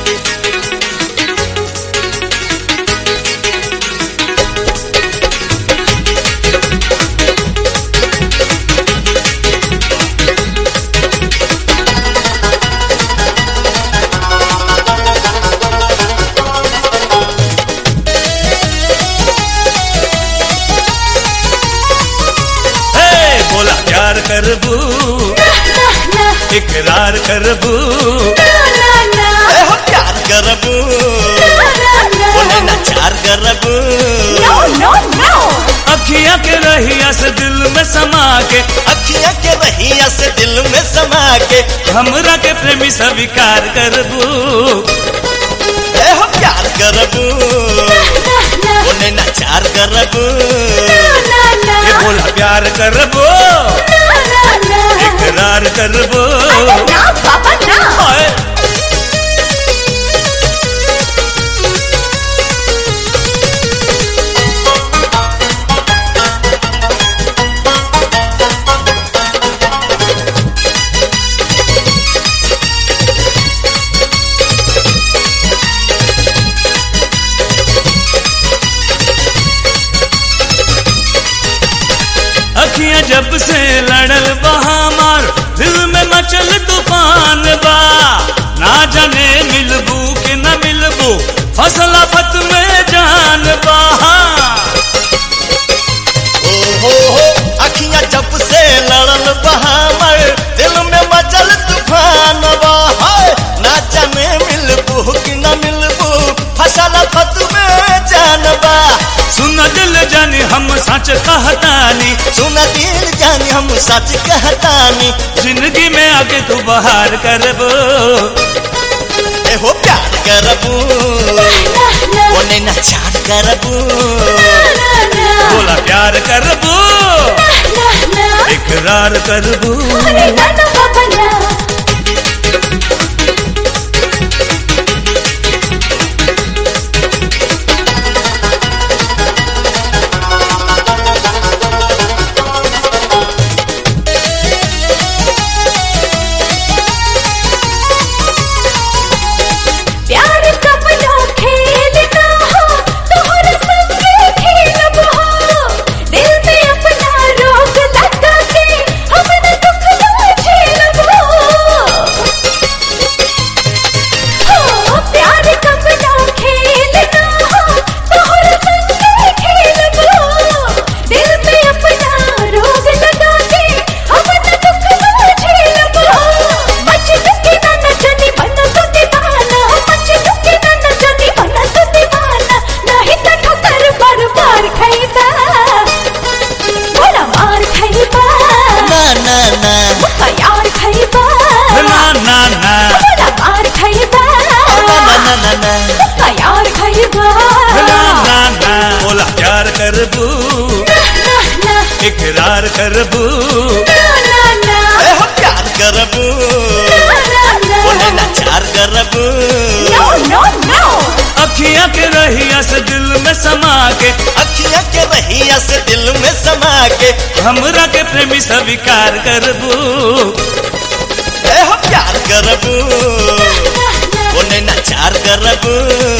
हे बोला प्यार करबू इकरार करबू ए हो प्यार करबू बोले ना चार करबू अखियां के रहिया से दिल में समा के अखियां के रहिया से दिल में समा के हमरा के प्रेमी स्वीकार करबू ए हो प्यार करबू बोले ना चार करबू ये बोला प्यार करबू इकरार करबू ओए अखियां जब से लड़ल बहामार दिल में मचल तूफान बा ना जाने मिलबू कि न मिलबू फसला फत में जान बा ओ हो हो अखियां जब से लड़ल बहामर दिल में मचल तूफान बहाय ना जाने मिलबू कि न मिलबू फसल फत में जानबा सुन दिल जानी हम सच कहतानी सुन दिल जानी हम सच कहतानी जिंदगी में आके तू बहार करबो ए हो प्यार करबू ओने ना चार करबू बोला प्यार करबो इकरार करबो प्यार कपनो खेलना हो तोहर संगे खेलब हो दिल पे अपना रोग लगा के हम न दुख न झेलब हो हो प्यार कपनो खेलना हो तोहर संगे खेलब हो दिल पे अपना रोग लगा के हम न दुख न झेलब हो मच दुखी न नचनी मन तो दीवाना मच दुखी न नचनी मन तो दीवाना नहीं तो ठोकर पर मार खैबा बोला मार खैबा ना ना ना मुक्का यार खैबा ना ना ना बोला मार खैबा ना ना ना ना मुक्का यार खैबा ना ना ना बोला प्यार करबू ना ना इकरार करबू ना ना ना ए हो प्यार करबू ओने ना चार करबू नो नो नो अखियां के रहिया से दिल में समा के अखियां के रहिया से दिल में समा के हमरा के प्रेमी स्वीकार करबू ए हो प्यार करबू ओने ना चार करबू